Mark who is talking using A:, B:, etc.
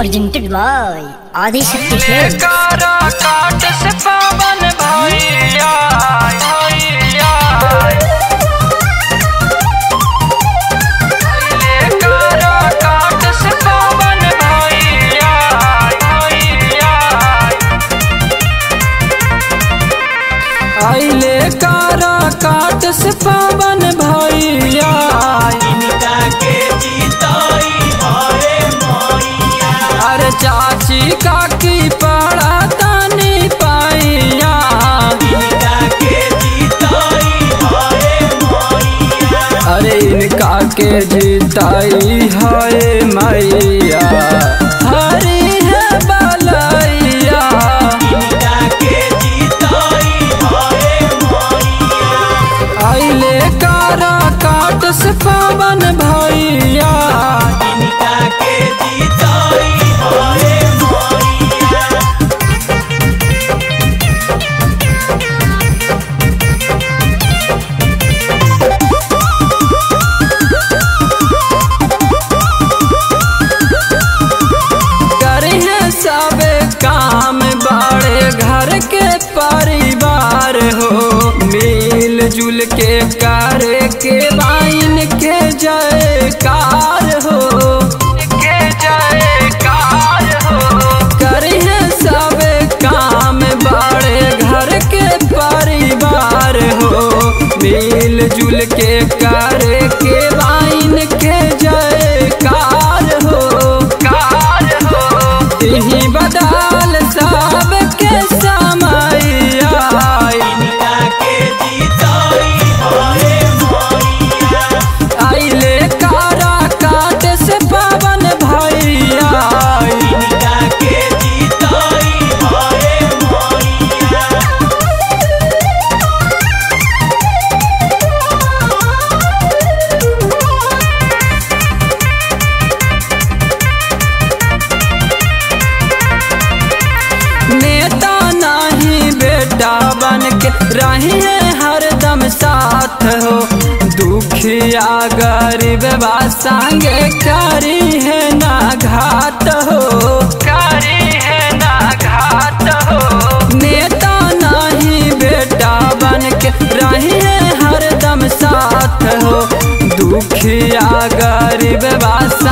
A: presented by Adi Shakti Films.
B: कारा काट से पावन भैया भैया ले कारा काट से पावन भैया भैया आइले कारा काट से पावन भैया अरे चाची काकी पड़ा तानी पाइया अरे इनका के जीताई है मैया हरी है बलैया आइले कारा काट से पावन भैया करे हैं सब काम बड़े घर के परिवार हो मिल जुल के करे के बाइन के जयकार हो के जयकार हो करे हैं सब काम बड़े घर के परिवार हो मिल जुल के करे के बाइन के जयकार हो कार हो यही बदल सब के समय आइले कारा काट से पावन भैया नेता नहीं बेटा बन के रही है हरदम साथ हो दुखिया गरीब बा संगे करी है ना घात हो करी है ना घात हो नेता नहीं बेटा बन के रही है हरदम साथ हो दुखिया गरीब बा